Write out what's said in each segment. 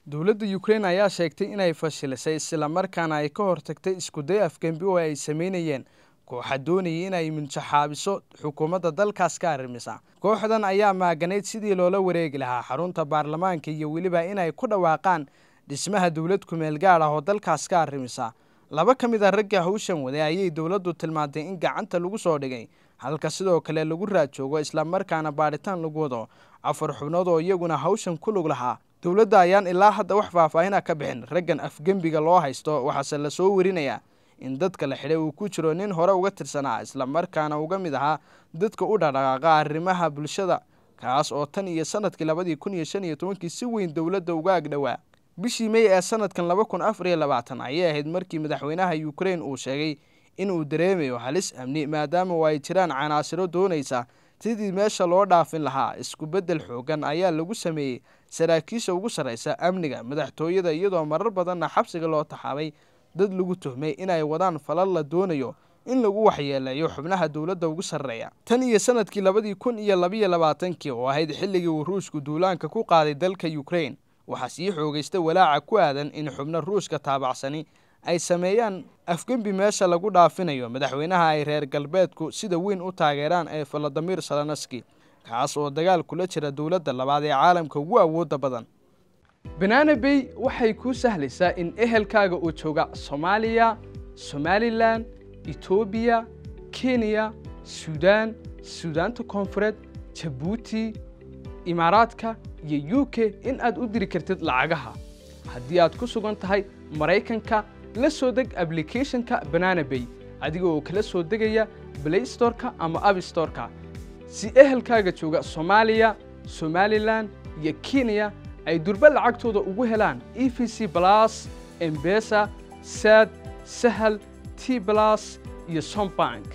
dowladda ukrain ayaa sheegtay inay fashilisay islamarkaana ay ka hortagtay iskuday afgembi oo ay sameynayeen kooxa doonayay inay minjaxaabiso xukuumadda dalkaas ka arrimisa kooxdan ayaa maaganayd sidii loola wareegi lahaa xarunta baarlamaanka iyo weliba inay ku dhawaaqaan dhismaha dowlad kumeel gaad ah oo dalkaas ka arrimisa laba ka mid a ragga hawshan waday ayay dowladdu tilmaantay in gacanta lagu soo dhigay halka sidoo kale lagu raajoogo islamarkaana baadhitaan lagu wado afar xubnood oo iyaguna hawshan ku lug lahaa dowladda ayaan ilaa hadda wax faahfaahina ka bixin raggan afgembiga loo haysto waxaase lasoo werinayaa in dadka la xidhay uu ku jiro nin hore uga tirsanaa islamarkaana uga mid ahaa dadka u dhaqdhaqaaqa arrimaha bulshada kaas oo tan iyo sanadkii labadii kun iyo shan iyo tobankii si weyn dowladda uga agdhowaa bishii mey ee sanadkan laba kun afar iyo labaatan ayay ahayd markii madaxweynaha ukrain uu sheegay in uu dareemayo halis amni maadaama oo ay jiraan canaasiro doonaysa sidii meesha loo dhaafin lahaa isku beddel xoogan ayaa lagu sameeyey saraakiisha ugu sarraysa amniga madaxtooyada iyadoo marar badanna xabsiga loo taxaabay dad lagu tuhmay inay wadaan falal la doonayo in lagu waxyeeleeyo xubnaha dowladda ugu sarreeya tan iyo sanadkii labadii kun iyo labiyo labaatankii oo ahayd xilligii uu ruushku duulaanka ku qaaday dalka ukrain waxaa sii xoogaysta walaaca ku aadan in xubno ruushka taabacsani ay sameeyaan afgembi meesha lagu dhaafinayo madaxweynaha ay reer galbeedku sida weyn u taageeraan ee valadimir salanski kaas oo dagaal kula jira dowladda labaad ee caalamka ugu awoodda badan banaana bay waxay kuu sahlaysaa in ehelkaaga uu jooga soomaaliya somalilan etoobiya kenya suudaan suudaanta koonfureed jabuuti imaaraadka iyo u k in aad u diri kartid lacagaha haddii aad ku sugan tahay maraykanka la soo deg ablicathonka banana bay adiga oo kala soo degaya blay storeka ama abstoreka si ehelkaaga jooga soomaaliya somalilan iyo kenya ay durba lacagtooda ugu helaan e v c blas embesa sad sahal t blas iyo sombank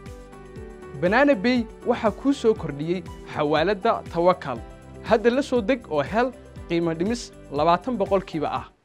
banana bay waxaa kuu soo kordhiyey xawaaladda tawakal hadda la soo deg oo hel qiimo dhimis labaatan boqolkiiba ah